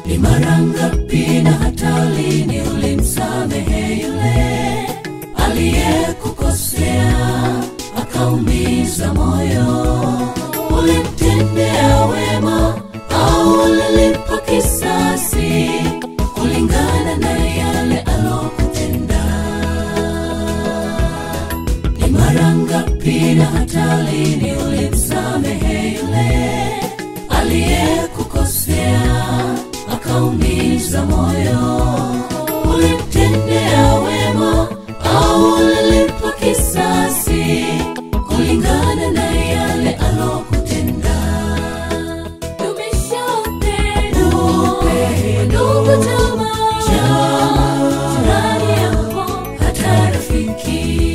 Ni mara ngapi na hata lini ulimsamehe yule aliyekukosea akaumiza moyo? Ulimtendea wema au ulilipa kisasi kulingana na yale alokutenda? Ni mara ngapi na hata lini ulimsamehe yule aliyekukosea akaumiza moyo? Ulimtendea wema au ulilipa kisasi kulingana na yale alokutenda? Dumisha upendo, ndugu, jamaa, jirani yako, hata rafiki.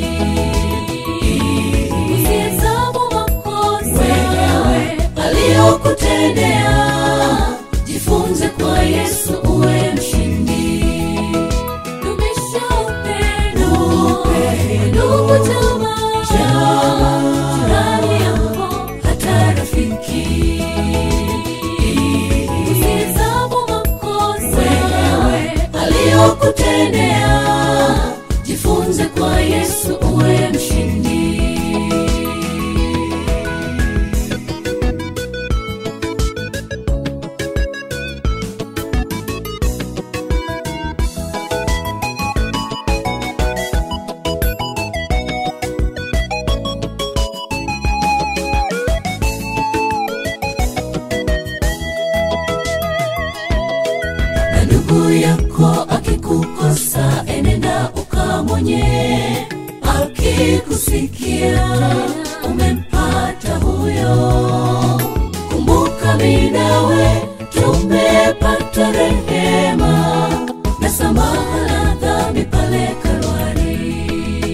Usihesabu makosa aliyokutendea, jifunze kwa Yesu uwe mshindi. Dumisha upendo, ndugu, jamaa, jirani yako, hata rafiki. Usihesabu makosa aliyokutendea, jifunze kwa Yesu uwe mshindi. na ndugu yako akikukosa, enenda ukamwonye. Akikusikia umempata huyo, kumbuka mimi nawe tumepata rehema na samaha la dhambi pale Kalvari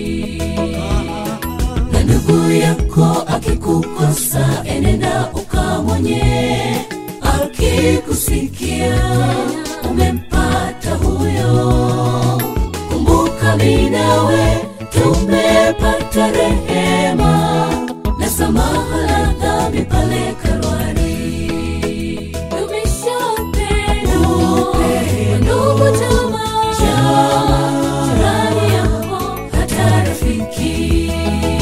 na ndugu yako akikukosa, enenda ukamwonye. Akikusikia umempata huyo, kumbuka mimi nawe tumepata rehema na samaha la dhambi pale Kalvari. Dumisha upendo, ndugu, jamaa, jirani yako, hata rafiki.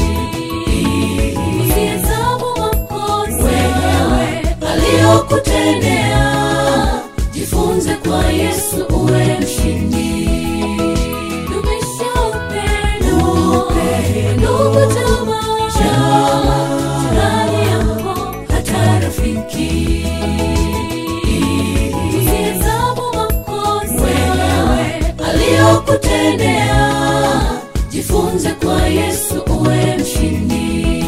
Usihesabu makosa aliyokutendea, jifunze kwa Yesu uwe mshindi. Dumisha upendo, ndugu, jamaa, jirani yako, hata rafiki. Usihesabu makosa aliyokutendea, jifunze kwa Yesu uwe mshindi.